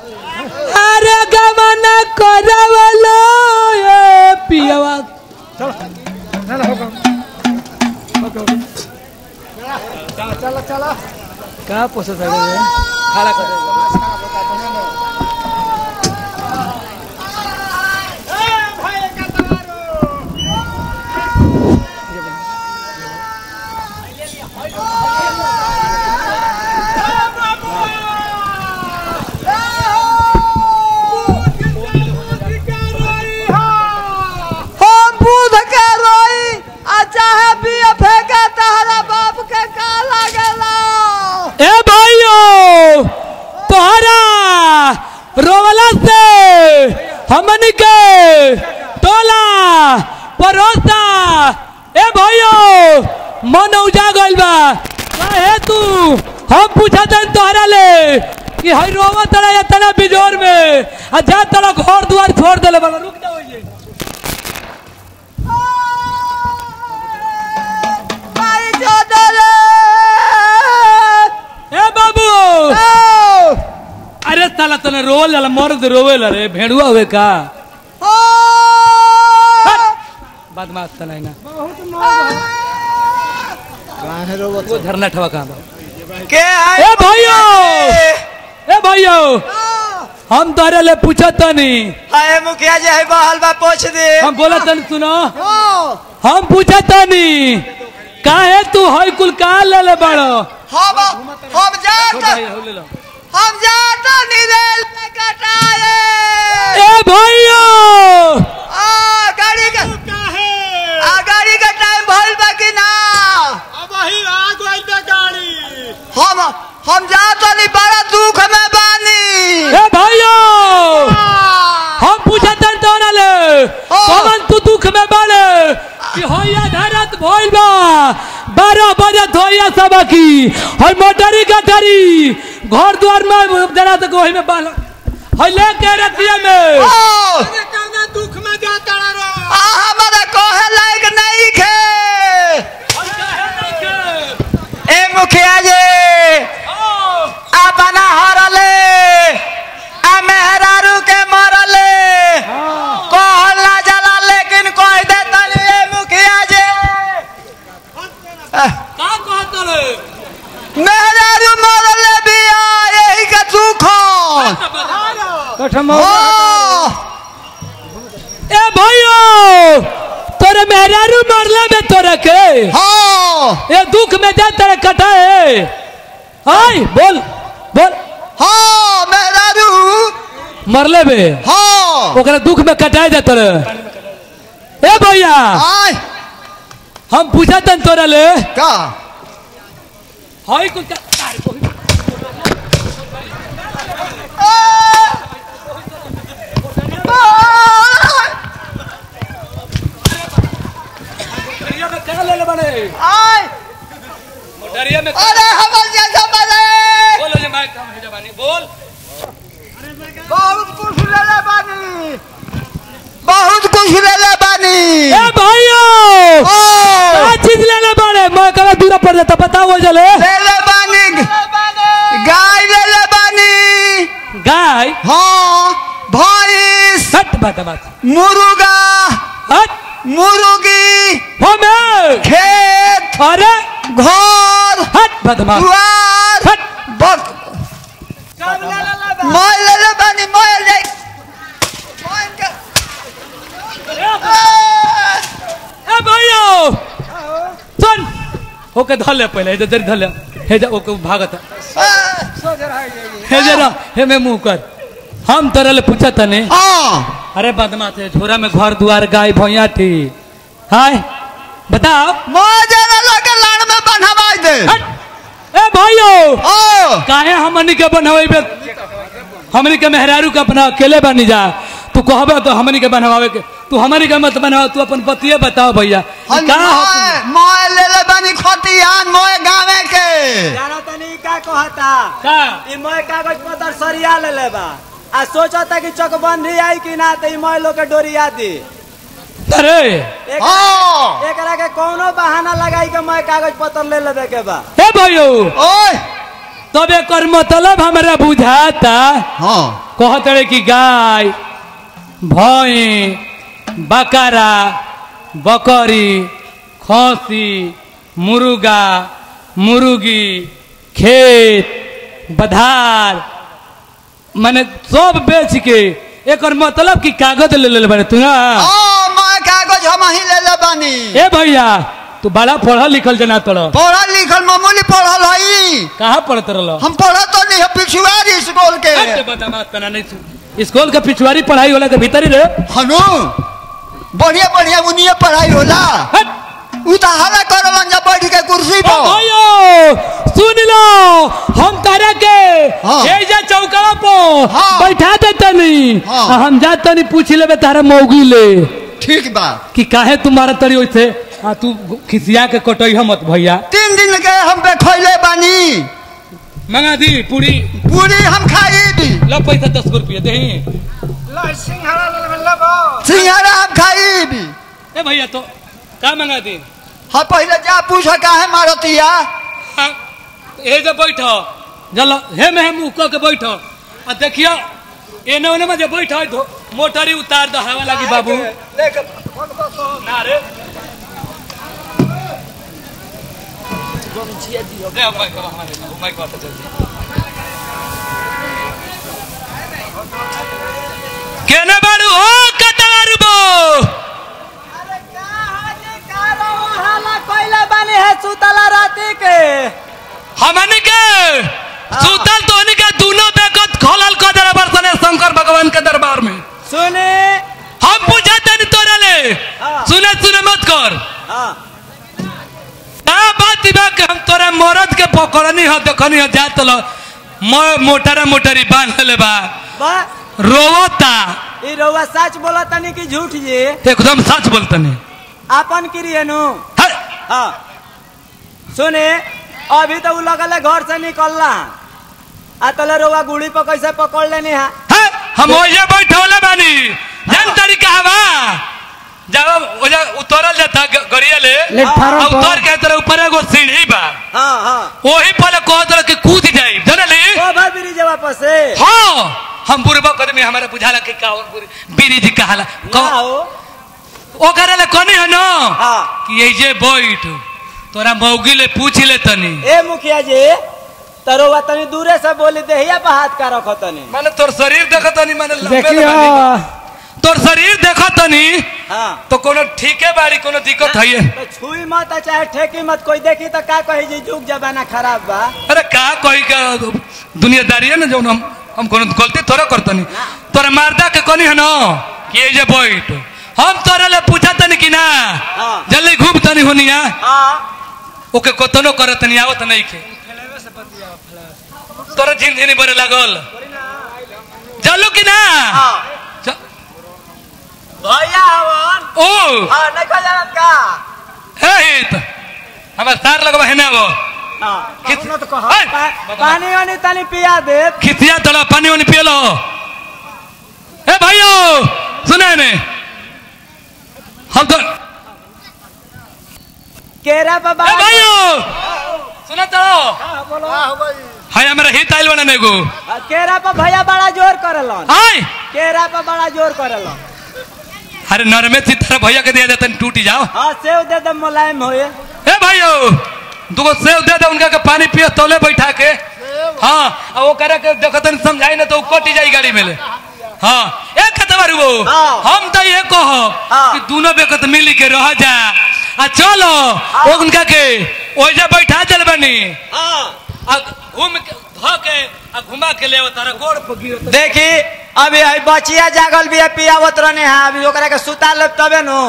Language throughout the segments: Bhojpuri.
अरे गमन करवलो ये पियवा का पोसत है रे? खड़ा कर दे। हम बुध के रोई आ चाहे भी फेंके तहरा बाप के का लागेला ए भाइयो तोहरा रोवला से हमन के टोला परोसा ए भाइयो मन उजा गइल बा काहे तू हम पूछा तन तोहरा ले कि हई रोवा तड़ा या तना बिजोर में आ जा तड़ा घर दुआर छोड़ देले बाला रुक जा ओइजे भाई जोदले ए बाबू अरे साला तने रोवल जाला मर्द रोवेला रे भेड़ुआ हुए का बदमाश तने ना वो धरना ठवा कहाँ बा के आई ए भाइयो ए भाइयो हम तोरे ले पूछत तनी हाय मुखिया जी है बहल बा पूछ दे हम बोला तनी सुनो हम पूछत तनी काहे तू हई कुल का ले ले बड़ो हम हम जात भाई हो ले लो हम जात निरेल में कटाए ए भाइयो आ गाड़ी का आ गाड़ी का टाइम भइल बा कि ना अब वही आ गई बे गाड़ी हम हम जात नहीं बड़ा दुख में बानी ए भाइयो हम पूछत तनी तोरा ले कौन तू दुख में बाड़े कि होया धरत भइल बा बारह बजे धोया सब की हई मोटरी गटरी घर द्वार में जरा तक वही में बाल हई लेके रतिया में ओ अरे कौना दुख में जाता रो आ हमारा कहे लायक नहीं खे ए मुखिया जी आ बना हरले आ मेहरारू के मरले कहल ना जला लेकिन कह दे तनी ए मुखिया जी आह, का कहत रे मेहरारू मरले बिया यही के दुख कठम हो ए भाइयो तोरे मेहरारू मरले में तोरे के हो ए दुख में जा तेरे कटाए हाय बोल बोल हो मेहरारू मरले बे हो ओकरा दुख में कटाए दे तोरे ए भैया आय हम पूछा तन तोरा ले का हाय कुछ का मोटरिया में कहाँ ले ले बड़े आय मोटरिया में अरे हमर जैसा बने बोलो जे माइक हम है जवानी बोल बहुत कुछ ले ले बानी बहुत कुछ ले ले बानी ए भाइयो ओ क्या चीज ले ले बड़े मैं कहा दूर पड़ जाता बताओ वो जले ले ले बानी गाय ले ले बानी गाय हाँ भैंस हट बात बात मुर्गा हट मुर्गी हमें खेत अरे घर हट बदमाश दुआर हट बक मैं ले ले बानी मैं ले मैं के- ए भाइयो सुन ओके धर ले पहले इधर धर ले हे जा ओके भागत है हे जरा हे मैं मुंह कर हम तरह ले पूछा तने हाँ अरे बदमाश है झोरा में घर दुआर गाय भैया थी हाय बताओ मैं जरा लगे लाड़ में बनवाई दे हट ए भाइयो ओ काहे हमनी के बनवाइबे हमनी के मेहरारू के अपना अकेले बनी जा तू कहबे तो हमनी के बनवावे के तू हमनी के मत बनवा तू अपन पतिए बताओ भैया ई हम का मैं मैं ले ले बानी खतियान मोए गावे के जाना तनी का कहता का ई मैं कागज पत्र सरिया ले लेबा आ सोचता कि चकबंदी आई कि ना त ई मैं लोग के डोरिया दी अरे एक हाँ एकरा के कोनो बहाना लगाई के मैं कागज पत्र ले लेबे के बा हे भाइयो ओए तब एकर मतलब हमरा बुझाता हाँ कहत रहे कि गाय भैं बकरा बकरी खसी मुर्गा मुर्गी खेत बधार माने सब बेच के एकर मतलब कि कागज ले ले बारे तू ना हाँ मैं कागज हम ही ले ले बानी ए भैया तू बड़ा पढ़ल लिखल जना तोड़ पढ़ल लिखल मामूली पढ़ल हई कहाँ पढ़त रहल हम पढ़त तो नहीं है पिछुआरी स्कूल के हट बता बात करना नहीं सुन। स्कूल के पिछवाड़ी पढ़ाई होला के भीतर ही रहे हनु बढ़िया बढ़िया उनिए पढ़ाई होला हट उ तो हला करलन जब बैठ के कुर्सी ओ पर भाइयो सुन लो हम तारा के हाँ। ए जा चौकवा पर हाँ। बैठा दे तनी हाँ। आ हम जा तनी पूछ लेबे तारा मौगी ले ठीक बा कि काहे तुम्हारा तरी होइसे आ तू खिसिया के कटई मत भैया तीन दिन के हम पे खैले बानी मंगा दी पूरी पूरी हम खाई भी लो पैसा दस गो रुपया दही सिंघारा हम खाई भी ए भैया तो का मंगा दी हाँ पहले जा पूछ काहे मारतिया हाँ, ए जे बैठ जल हे में हम उक के बैठ आ देखियो एने ओने में जे बैठ धो मोटरी उतार दो हवा लागी बाबू ना रे दे अब माइक हमारे माइक बात जल्दी केने बारू हो कतार बो बानी है सुतला राती के हमनी के सुतल तोहनी के दोनों बेकत खोलल क दे बरसने शंकर भगवान के दरबार में सुने हम बुझाते नहीं तोरा ले हाँ। सुने सुने मत कर हाँ का बात बा कि हम तोरा मरद के पकड़नी हो देखनी हो जात लो मैं मोटरा मोटरी बांध ले बा बा रोवता ई रउआ सच बोला तनी कि झूठ जी एकदम सच बोलतनी आपन क्रिय नु है हाँ सुने अभी तो उ लगल है घर से निकलला आ तले रउआ गुड़ी पर कैसे पकड़ लेनी है है हम ओजे बैठौले बानी जन तरीका हवा जब ओजे उतरल जाता ग- गरिया ले प्लेटफार्म आ उतर के तरह ऊपर एगो सीढ़ी बा हाँ हाँ वही पहले कह दल कि कूद जाई जानली ओ भाई ब्रिज वापस से हाँ हम बुरबा कदमी हमारा बुझाला कि का और बुरी बीरी जी कहाला ना हो ओ करे ले कोनी है ना हाँ कि ये जे बैठ तोरा मौगी ले पूछ ले तनी ए मुखिया जी तो रउआ तनी दूरे से बोली देहिया पर हाथ का रखो तनी माने तोर शरीर देखत तनी माने लंबे देखियो। लंबे। तोर शरीर देखत तनी हाँ तो कोनो ठीके बाड़ी कोनो दिक्कत है तो छुई मत आ चाहे ठेकी मत कोई देखी तो का कही जी जुग जमाना खराब बा अरे का कोई का दुनियादारी है ना जो हम हम कोनो गलती थोड़ा करतनी तोरा मारदा के कोनी है ना कि ये जे बैठ हम तोरा ले पूछा तनी कि ना हाँ। जल्दी घूम तनी होनिया हाँ ओके कतनो करत नहीं आवत नहीं के तोरा झिनझिनी बरे लागल चलो कि ना हाँ च- भैया हवन ओ हाँ नहीं खा जानत का हे हित हमार सार लगवा है ना वो हाँ कित- कौनो तो कहा है, पा- पानी वानी तनी पिया दे खिसिया तोला पानी वानी पिए लो ए भाइयों सुने ने हम तो ए केरा पर बाबा भाइयों सुना तो हाय हमारा हित आइल बना नेगो केरा पर भैया बड़ा जोर करलन हाय केरा पर बड़ा जोर करलन अरे नरमे सितारा भैया के दिया जाता टूटी जाओ हाँ सेव दे दे मुलायम होए ए भाइयों दुगो सेव दे दे उनका के पानी पिए तौले बैठा के हाँ और वो करे के देखतन समझाई ना तो वो कटी जाई गाड़ी में ले हाँ ए कतबारू वो हाँ। हम तो ये कहो हाँ। कि दोनों बेकत मिली के रह जा आ चलो वो उनका के ओइजा बैठा चल बनी हाँ आ घूम के ध के आ घुमा के ले तारा गोड़ पर गिर देखी अभी है बचिया जागल भी है पियावत रहने हैं अभी ओकरा के सुता लेब तबे नु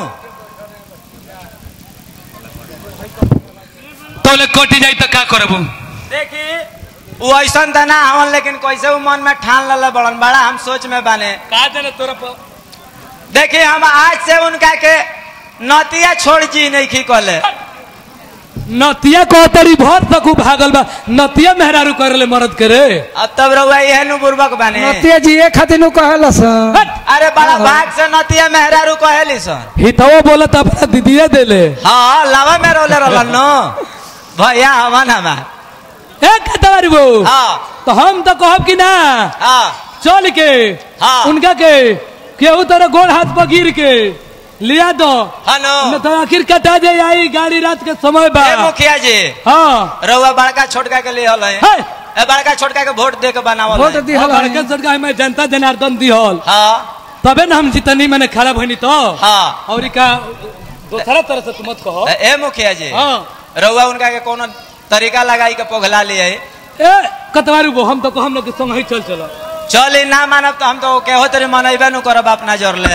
तौले कटी जाई तो का करबू देखी वो ऐसा तो ना हवन लेकिन कैसे वो मन में ठान लल बड़न बड़ा हम सोच में बने का जाने तोरा पर देखी हम आज से उनका के नतिया छोड़ जी नहीं खी कले नतिया को तरी भर सकू भागल बा नतिया मेहरारू कर ले मरद करे अब तब रहुआ यह नु बुर्बक बने नतिया जी एक खातिर नु कहला सन हट! अरे बड़ा भाग से नतिया मेहरारू कहेली सर हितवा बोलत अपना दीदिया देले हाँ लावा में रोले रोलन नो भैया हवन हमार ए कतवारी बो हाँ तो हम तो कहब कि ना हाँ चल के हाँ। उनका के केहू तरह गोड़ हाथ पर गिर के लिया दो हनो न तो आखिर कटा जाए आई गाड़ी रात के समय बा ए मुखिया जी हाँ रउआ बड़का छोटका के लिए हल है है ए बड़का छोटका के वोट दे के बनावल वोट है। दिहल बड़के है। सरकार में जनता जनार्दन दिहल हाँ तबे ना हम जितनी मैंने खड़ा भनी तो हाँ और का दूसरा तरह से तुम मत कहो ए ए मुखिया जी हाँ रउआ उनका के कोनो तरीका लगाई के पोघला लिए है ए कतवारू बो हम तो कहम लोग के संग ही चल चलो चल ना मानब तो हम तो केहो तरी मनैबे नु करब अपना जोर ले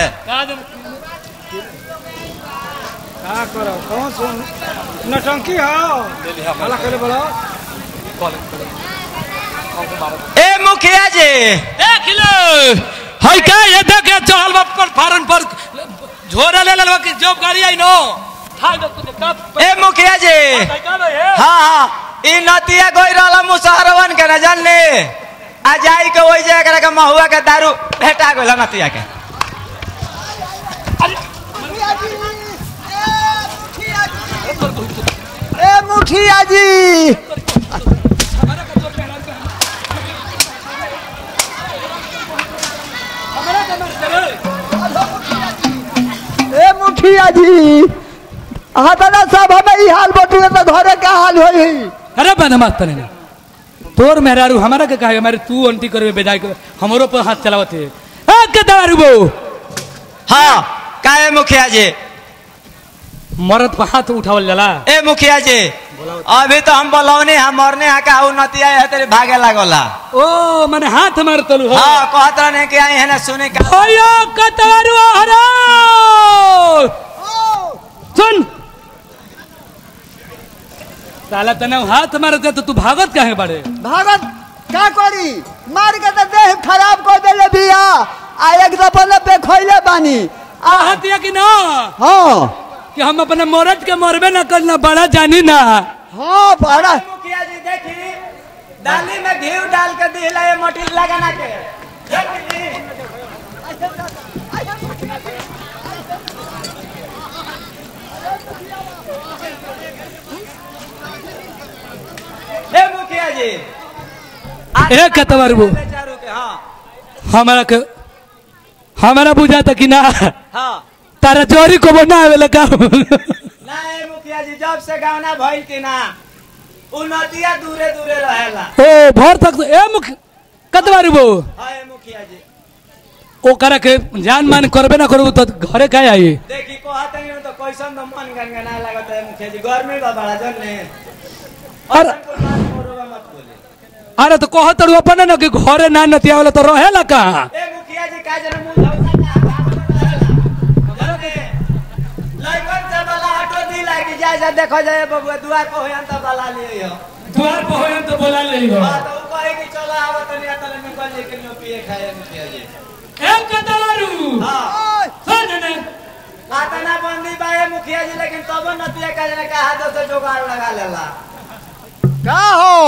का करो कौन सुन नटंकी हो भला करे बोलो ए मुखिया जी देख लो हाय का ये देख ये चहल बाप पर फारन पर झोरा ले लेलवा कि जब गाड़ी आई नो ठा दो तुझे कब ए मुखिया जी हाँ हाँ ई नतिया गोई रहला मुसहरवन के न जानले आ जाई के ओइ जे एकरा के महुआ के दारू भेटा गइल नतिया के ए मुखिया जी ए मुखिया जी हतना सब हमें ई हाल बटुए तो घरे का हाल होई अरे बदमाश तने ना तोर मेहरारू हमारा के कहे हमारे तू अंटी करवे बेजाय के हमरो पर हाथ चलावत है ए के दारू बो हाँ काहे मुखिया जी मरद पर हाथ उठावल जाला ए मुखिया जी अभी तो हम बोलौनी हम मरने हा का उ नतिया है तेरे भागे लागोला ओ माने हाथ मार तलू हो हाँ कहत रहने कि आई है ना सुने का अयो कतवारू हरा सुन साला तने हाथ मारते तो तू भागत काहे बड़े भागत का करी मार के तो देह खराब कर देले बिया आ एक दफा न पे खोइले बानी आ हतिया कि ना हाँ कि हम अपने मरद के मरबे ना करना बड़ा जानी ना हाँ बड़ा मुखिया जी देखी दाली में घी डाल के दिला ये मोटी लगाना के ए मुखिया जी ए कतवारू बो बेचारू के हाँ हमारा के हमारा बुझाता कि ना हाँ तारा चोरी को बना आवेला का ना ए मुखिया जी जब से गावना भइल की ना उन्नतिया दूरे दूरे रहेला ओ भर तक ए मुख कतवारू बो हाँ ए मुखिया जी ओ करे के जान मान करबे ना करू तो घरे काहे आई देखी कहत नहीं तो कैसन तो मन गनगना लागत है मुखिया जी गर्मी बा बड़ा जन ने अरे- और कुल बात मोरवा मत बोले अरे तो कहत रहो अपन ना कि घरे ना नतिया वाला तो रहेला कहाँ ए मुखिया जी का जन मुंह धौसा का लइकन से वाला ऑटो दी लागी जा जा देखो जाए बबुआ दुआर पर होयन त वाला लिए हो द्वार पर होयन तो बोला ले हो बात उ कहे कि चलो आवत नहीं तले निकल जे के नो पिए खाए मुखिया जी ए कतवारू हां सुन ने आतना बंदी बा ए मुखिया जी लेकिन तब नतिया का जन का हाथ से जुगाड़ लगा लेला का हो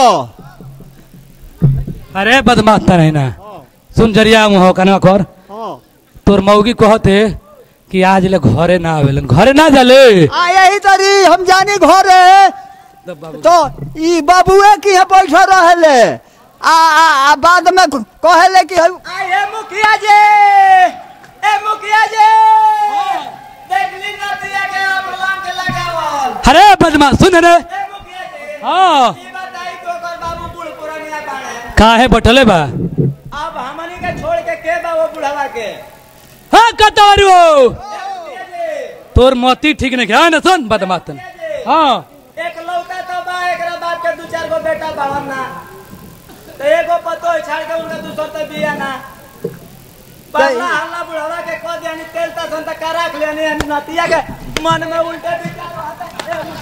अरे बदमाश त नहीं ना सुन जरिया मुह कनवा कर हाँ तोर मौगी कहते कि आज ले घरे ना आवेलन घरे ना जाले आ यही तरी हम जानी घरे तो ई बाबुए की है बैठा रहले आ, आ, आ बाद में कहले कि हम- आ ए मुखिया जी ए मुखिया जी देख ली नतिया के अमलाम के लगावल अरे बदमाश सुन रे ए मुखिया जी हाँ ई बताई तो कर बाबू बूढ़ पुरानिया बाड़े काहे बटले बा अब हमनी के छोड़ के के बा वो बुढ़वा के हाँ कतवारू ए मुखिया जी तोर मोती ठीक नहीं है ना सुन बदमाश तन हाँ एक लौका तो बा एकरा बाप के दू चार गो बेटा बाड़न ना तो एगो पतो छाड़ के उनका दूसर तो बिया ना पहला हल्ला बुढ़वा के कह दियानी तेल ता सन तक राख लेनी नतिया के मन में उल्टे विचार रहता है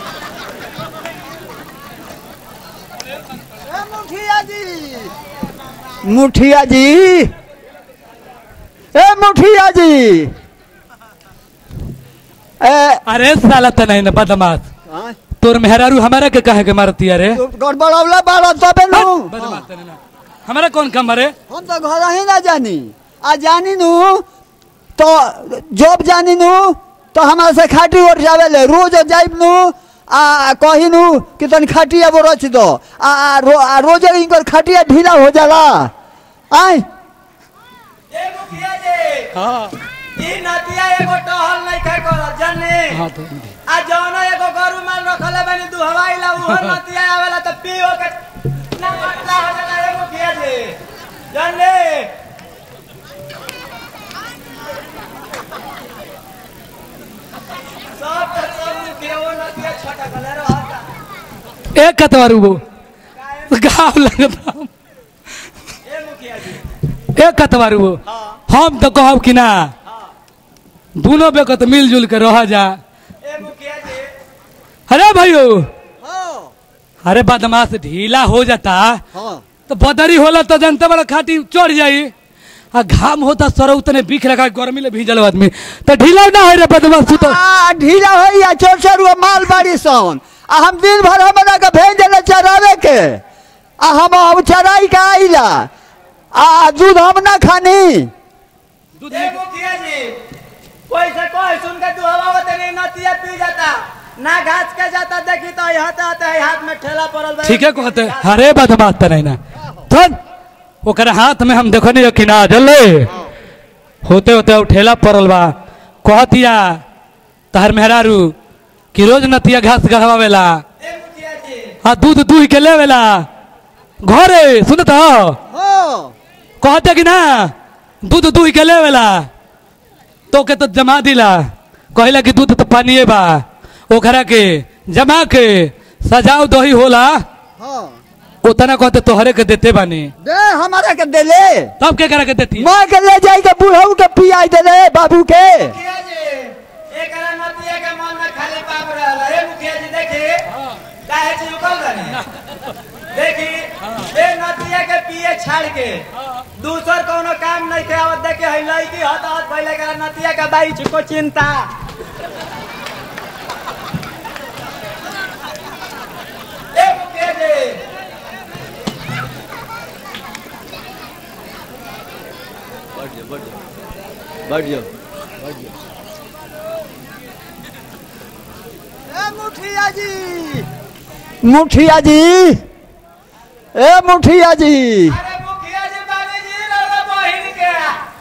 ए, मुखिया जी मुखिया जी ए मुखिया जी ए अरे साला त नहीं ना बदमाश हाँ, तोर मेहरारू हमारा के कहे के मारती अरे तू गड़बड़ौला बाड़ा तबे नु बदमाश त नहीं ना हमारा कौन काम अरे हम तो घर ही ना जानी आ जानी नु तो जॉब जानी नु तो हमारे से खाटी उठ जावे ले रोज जाइब नु आ कहिनु कि तनी खटिया वो रच दो आ आ, रो, आ रोजे इनकर खटिया ढीला हो जाला आय ए मुखिया जी हाँ ई नतिया एगो टहल नहीं खा करत जाने हाँ तो आ जौना एगो गरु माल रखले बानी दुहवाई ला उहो नतिया आवेला त पियो के ना पतला हो जाला ए मुखिया जी जाने सब त सब मुखिया वो नतिया छोटा गले रहता एक कतवारू वो गाँव लगता ए मुखिया जी एक कतवारू वो हाँ हम तो कहब कि ना हाँ दोनों बेकत मिलजुल के रह जा ए मुखिया जी अरे भाइयों हाँ अरे बदमाश ढीला हो जाता हाँ तो बदरी होला तो जनता बड़ा खाटी चढ़ जाई आ घाम होता सर उतने बीख लगा गर्मी ले भीजल आदमी तो ढीला ना हो रे बदमाश तू तो आ ढीला हो या चोर चोर माल बाड़ी सन आ हम दिन भर हमरा के भेज देले चरावे के आ हम अब चराई के आइला आ दूध हम ना खानी ए मुखिया जी कोई से कोई सुन के तू हवा होते नहीं नतिया पी जाता ना घास के जाता देखी तो यहाँ आते आते हाथ में ठेला पड़ल बा। ठीक है कहते अरे बदमाश तो नहीं ना धन ओकरा हाथ में हम देखो नहीं कि ना जल्ले होते होते उ ठेला पड़ल बा कहतिया तहर मेहरारू कि रोज नतिया घास गहवावेला ए मुखिया जी आ दूध दूह के लेवेला घरे सुनत हो हाँ कहते कि ना दूध दूह के लेवेला तो के तो जमा दिला कहला कि दूध तो पानिए बा ओकरा के जमा के सजाव दही होला हाँ उतना कहते तोहरे के देते बानी दे हमारा के दे ले तब के करा के देती माँ के ले जाई के बुढ़ऊ के पियाई दे ले बाबू के मुखिया जी एकरा नतिया के मन में खाली पाप रहल हे मुखिया जी देखी काहे छी उकल गनी देखी ए नतिया के पिए छाड़ के दूसर कोनो काम नहीं के आवत देखे है लड़की हत हत पहले करा नतिया के बाई छिको चिंता ए मुखिया जी ए मुखिया जी मुखिया जी ए मुखिया जी अरे मुखिया जी बानी जी रे बहिन के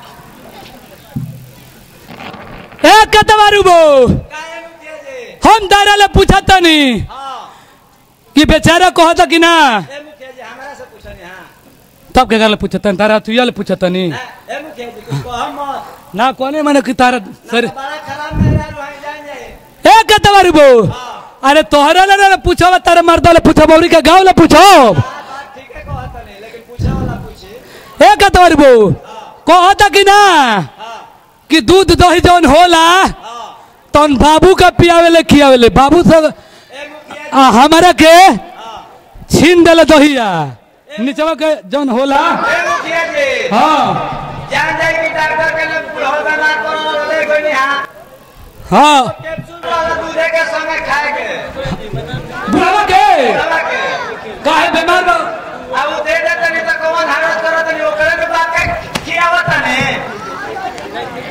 ए कतवारू बो काहे मुखिया जी हम दारा ले पूछा तनी हां कि बेचारा कहता कि ना ए मुखिया जी हमरा से पूछनी हां तब के गाले पूछता तारा तू ले पूछा तनी ए मुखिया जी कुछ कह मत ना कोने माने कि तारा सर बड़ा खराब मेरा रुहाई जान जाए ए कतवारू बो अरे तोहरा ले ना पूछो तारा मर्द ले पूछो बौरी के गांव ले पूछो बात बात ठीक है कहत नहीं लेकिन पूछे वाला पूछे ए कतवारू बो कहता कि ना हां कि दूध दही जौन होला हां तौन बाबू का पियावे ले खियावे ले बाबू सब ए मुखिया जी आ, हमारा के हां छीन देले दहिया निचवा के जौन होला ए मुखिया जी हाँ जान जाए कि डॉक्टर के लिए बुढ़ऊ का ना करो ले कोई नहीं हां हाँ कैप्सूल वाला दूध के संगे खाए के बुढ़ावा के दवा के काहे बीमार बा अब वो दे देते नहीं तो कौन हरास करत नहीं ओकरे के बात के खियावत नहीं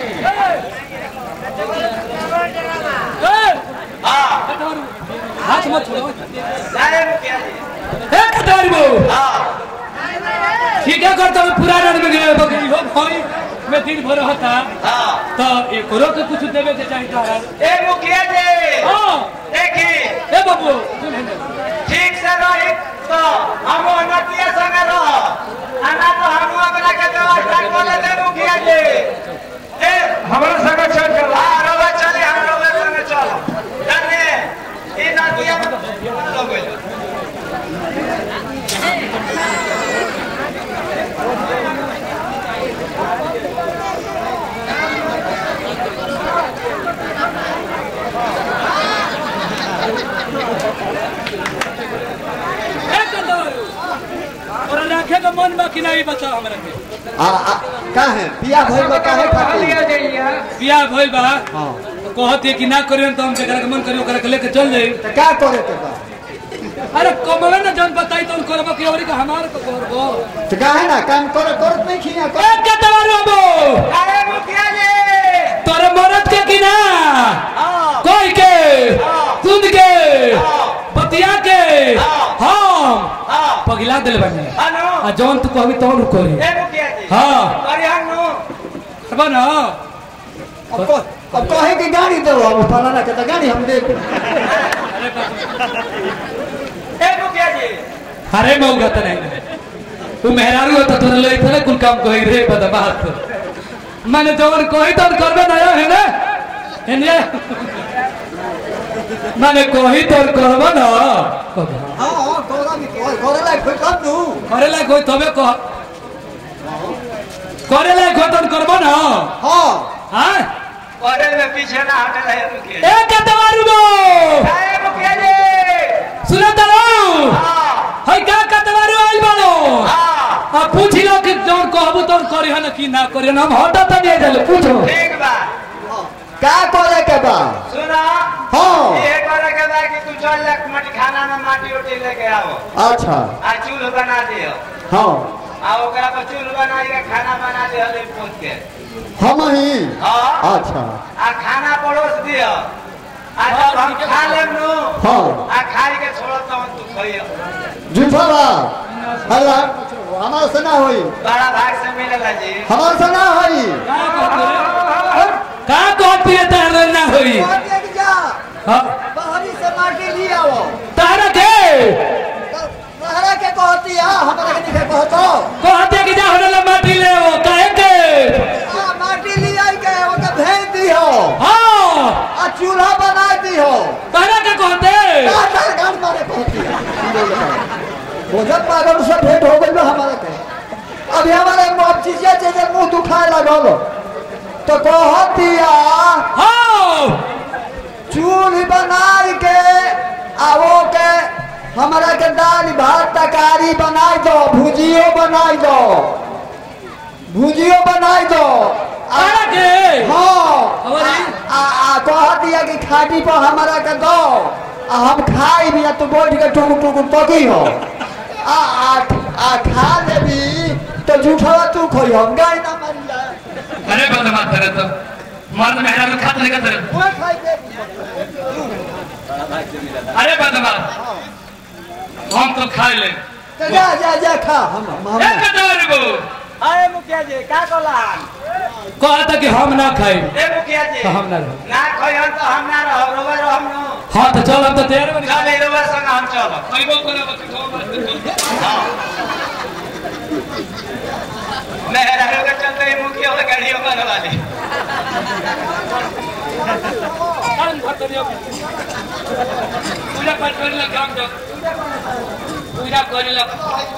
हां हाथ मत छोड़ो जाए मुखिया जी ए कटारी बो हां ठीक है करता हूँ पुराना में गए बकरी हो भाई मैं दिन भर रहता हां तो एक करो के कुछ देवे के चाहिए तारा ए मुखिया जी हाँ देखी ए बाबू सुन हेने। ठीक से रही तो हम नतिया संगे रह आना तो हम अपना के व्यवस्था कर लेते मुखिया जी ए हमारा संगे चल चल हां रोवे चले हम रोवे संगे चल जाने ई नतिया लोग ए कटारी और रखे का मन बा कि नहीं बचा हमरा के आ आ का है पिया भइल बा काहे खातिर बियाह भइल बा हां कहते कि ना करियो तो हम जेकरा के मन करियो ओकरा के लेके चल जाई त का करे के बा अरे कमवे ना जन बताई तो करबो कि औरी का हमार को करबो त काहे ना काम करे करत नहीं खिया ए कटारी बो अरे मुखिया जी तोरे मरद के कि ना हां कोई के सुन के दिले बानी अनु आ जौन तू कहबी तौन करी ए मुखिया जी हाँ। अरे हनु करबा ना अब कह- अब कहे कि गाड़ी दो अब फलाना के तो गाड़ी हम दे ए मुखिया जी अरे मौका त नहीं तू मेहरारू हो तो तोरे ले इतने कुल काम कही रे बदमाश माने जौन कही तौन करबे ना है ना हेने माने कही तौन करबा ना कहबा। हाँ हाँ तोरा भी कह करे लायक कोई काम दू करे लायक होई तबे कह करे लायक हो तौन करबा ना हाँ हाँ अरे में पीछे ना हटे रहे मुखिया ए कतवारू गो ए मुखिया जी सुना तारो हाँ हई का कतवारू आइल बालो हाँ आ पूछ लो कि जौन कहबो तौन करी हन कि ना करी हन हम हटा त नहीं जाले पूछो ठीक बा का करे के बा सुना हाँ ये करे के बा कि तू चल जा मटी खाना में माटी उटी लेके आओ अच्छा आ चूल्हा बना दियो हाँ आ ओकरा पर चूल्हा बना के खाना बना दियो ले पूछ के हम ही हाँ अच्छा आ खाना परोस दियो आ जब हम खा लेब नु हाँ आ खाई के छोड़ो तो तू खइयो झूठा बा हल्ला हमारा से ना होई बड़ा भाग से मिलेला जी हमारा से ना होई का कहती है तारा ना होई हाँ बाहरी से माटी ली आओ तारा के लहरा के कहती है हमरा के नहीं कहतो कहते कि जा होने माटी ले वो काहे के आ माटी ली आई के ओके भेज दियो हाँ आ चूल्हा बना दियो तारा के कहते का गाड़ मारे कहती है भोजन पागल से भेंट हो गई हमारे के अभी हमारे अब चीजें चीजें मुंह दुखाए लगल तो कहती है हाँ चूल्ही बनाई के आवो के हमरा के दाल भात तरकारी बनाई दो भुजियो बनाई दो भुजियो बनाई दो आ- तारा के हाँ और आ, ई? आ, आ कह दिया कि खाटी पर हमरा के दो आ हम खाई भी आ तू बैठ के टुक टुक तकी हो आ आ आ खा लेबी तो झूठा तू खोई हम गाय ना मारी जाए अरे बदमाश तेरे तो मर्द मेहरा में खाते नहीं करते वो खाई दे अरे बदमाश हम तो खा ले तो जा जा जा खा हम हम ए कतवारू गो अरे मुखिया जी का कहलान कहता कि हम ना खाई ए मुखिया जी तो हम ना रहो ना खइहन तो हम ना रहो रोबे रहम नु हाँ तो चल हम तो तैयार बनी चल ए रोबे संग हम चलो खइबो करब कि खाओ मेहरा के चलते ही मुखिया वाला गाड़ियों बन वाली पूजा पाठ करे ला काम दो पूजा करे ला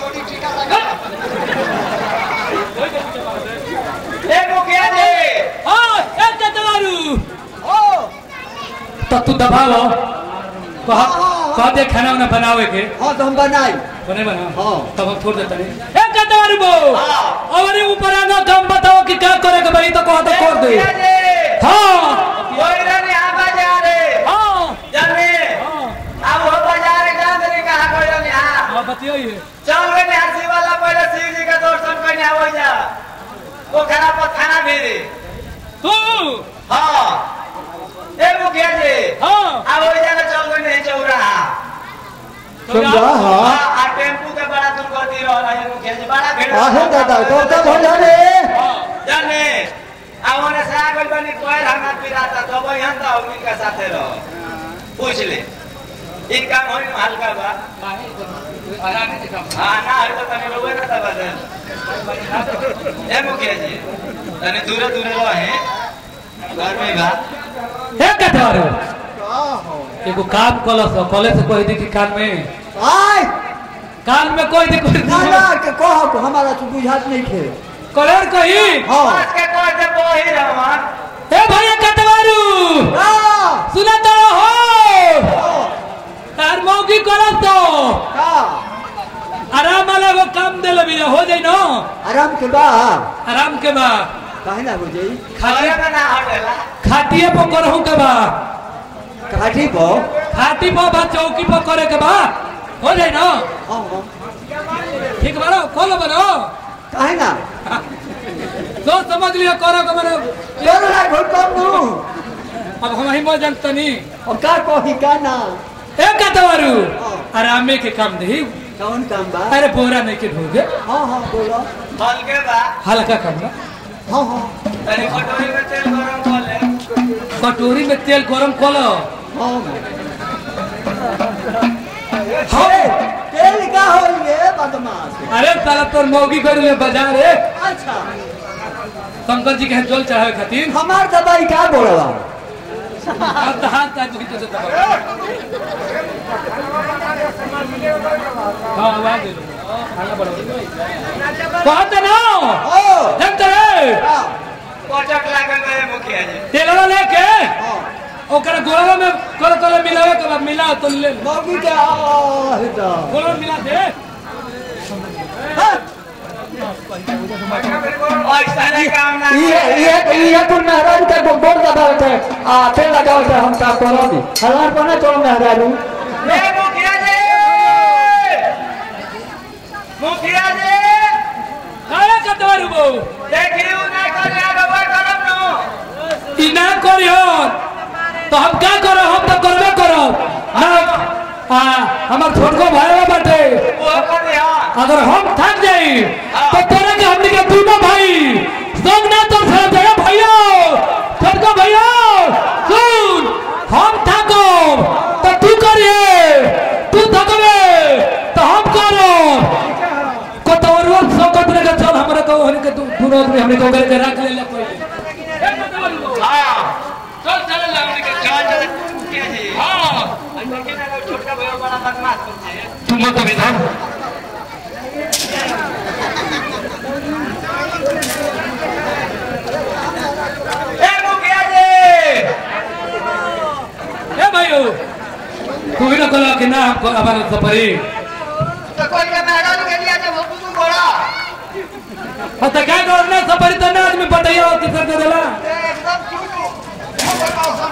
ए मुखिया जी हाँ ए कतवारू ओ तो तू दबाओ कह कह दे खाना वाना बनावे के हाँ तो हम बनाई बने बना हाँ। तब हम छोड़ देते नहीं ए कतवारू बो और ऊपर आना काम बताओ कि क्या करे के भाई तो कह तो कर दे मुखिया जी हाँ कोई ना नहीं आ बाजार रे हाँ जल्दी अब वो बाजार एकदम से कहा कोई नहीं आ हाँ बताइए चल वे हंसी वाला पहले शिव जी का दर्शन करने आवो जा वो खरा पर थाना भेजे तू हाँ ए मुखिया जी हाँ अब वो जाना चल गए नहीं चौराहा समझा हाँ हाँ आ टेम्पू के बड़ा दुर्गति रहा है मुखिया जी बड़ा भीड़ आहे दादा तो कब हो जाने जाने अब उन्हें से आगे बनी कोई हंगा पिराता तो वो यहाँ था उनका साथे रहो पूछ ले इनका मोहन हल्का बा हाँ ना हर तो तने रोवे ना तब ए मुखिया जी तने दूरे दूरे रहे घर में बा ए कतवारू एगो काम कलस कॉलेज से कह दी कि कान में आय कान में कोई दी कोई ना ना के कहो को हमारा तो बुझात नहीं थे कलर कही हाँ आज के कोई से बोही रहमान ए भैया कतवारू का सुना तो हो तार मौकी करत तो का आराम वाला वो काम दे लबी हो जाई न आराम के बा आराम के बा काहे ना हो जाई घरे में ना हटेला खाटिए पर करहु के बा काठी को खाटी पर बा चौकी पर करे के बा हो जाई न हाँ हाँ ठीक बारो खोलो बनो काहे ना तो समझ लियो करो के माने चलो ना घुट कम दू अब हम ही मौज जानतनी और का कही का ना ए कतवारू आरामे के काम दे कौन काम बा अरे बोरा नहीं के ढोगे हाँ हाँ बोलो हल्के बा हल्का करना हाँ हाँ तनी कटोरी में तेल गरम कर ले कटोरी में तेल गरम कलो हाँ हे, तेल का होइए बदमाश अरे साला तोर मौगी कर ले बाजार रे अच्छा शंकर जी के यहाँ जल चढ़ावे खातिर हमार दवाई का बोलवा अब तो हाथ ताज की तो दबा हाँ आवाज दे लो खाना बढ़ो कहत ना ओ जानते रे हाँ, कोचक लागल रहे मुखिया जी तेलवा लेके हाँ। ओकरा गोलवा में कल कल मिलावे के बाद मिला तो ले लो। मौगी के आ, हिता। गोलवा में मिला दे हाँ, ऐसा नहीं काम ना ये ये ये कुल मेहरारू के गो- गोड़ दबावत है आ तेल लगावत है हम का करोनी हलार पर ना चलो मेहरारू ए मुखिया जी मुखिया जी काहे कतवा रुबो देखी उ नहीं कर रहा करब नो ई ना करियो तो हम का करो हम तो करबे करो ना आ हमार छोटको भाई बाटे वो कर दिया अगर हम थक जाई तो तोरे के हमनी के दोनों भाई संग ना तो साथ जाए भैया छोटको भैया सुन हम थको तो तू करिए तू थकबे तो हम करो को तो और सौ कतरे का चल हमरा को हनी के दोनों आदमी हमनी को करके रख ले ले पहले हां चल चल लगने के चल चल मुखिया जी हां देखी ना लोग छोटका भैया बड़ा बदमाश होते हैं तुम मत विधान ए मुखिया जी ए भाइयों तू भी ना कला कि ना हमको हमारा सफरी तो कोई के मेहरारू के लिए जब हम तू बोला हाँ तो क्या करो ना सफरी तो ना आदमी बताइए और तीसरा दे देला एकदम चुप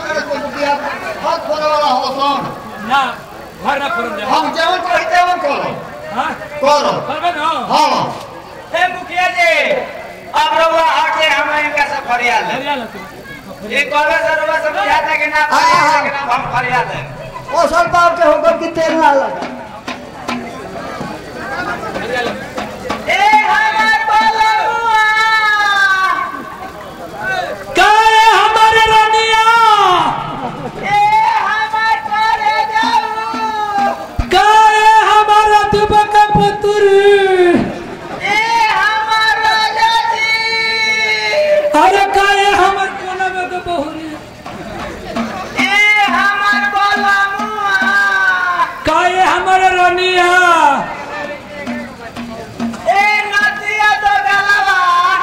ना घर ना फरन जा हम जेवन कही तेवन करो हाँ करो करबे ना हाँ ए मुखिया जी अब रउआ हटे हम इनका से फरियाद है हरियाणा तू ये कॉलेज से रउआ से बुझाता है कि ना फरियाद है कि ना हम फरियाद है ओ सर बाप के होकर कि तेल ना लगा ए हमार बलुआ काहे हमारे रानिया ए हमार करे जाऊ काहे हमारा दुबक पुत्री ए हमार राजा जी अरे काहे हमर कोना में के बहुरी ए हमार बलुआ काहे हमारे रानिया ए नदिया तो गलवा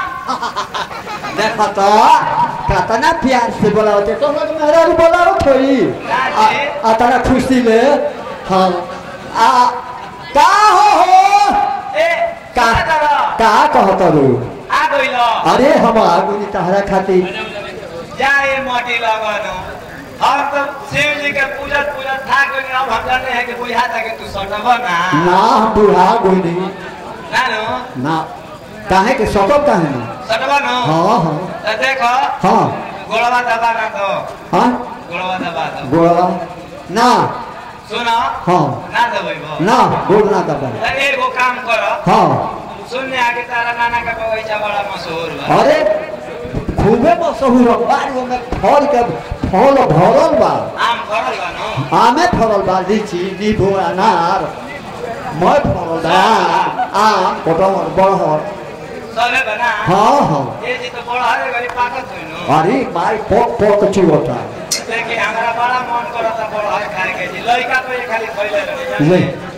देखा तो कतना प्यार से बोलावते तो लोग मेहरारू बोलाओ थोड़ी आ आ तारा खुशी ले हाँ आ का हो हो ए का का दरा का कहत रू आ गइलो अरे हम आगुनी तहरा खातिर जाए मोटी लगनो हम तो शिव जी के पूजत पूजत थाक गइल अब हम जाने हैं कि बुझा था कि तू सटब ना ना हम बुढ़ा गोनी ना नो ना काहे के सकब काहे ना सटब नो हाँ हाँ तो देखो हाँ गोड़वा दबा ना तो हाँ गोड़वा दबा दो गोड़ा ना सुनो हाँ ना दबैबो ना गोड़ ना दबा तो एगो काम करो हाँ सुनने आगे तारा नाना का बगीचा बड़ा मशहूर बा अरे खूबे मशहूर बारी में फल के फल भरल बा आम फड़ल बा नो आमे फरल बा लीची नींबू अनार मैं फरल बा आम कटहर बड़हर सबे बना हाँ हाँ ये जी तो बड़ा हरे गरी पाकत होई नो अरे माई पोक पोक चुवता लेकिन हमरा बड़ा मन करता बड़ा हरे खाए के जी लइका तो ये खाली खइले रहे ले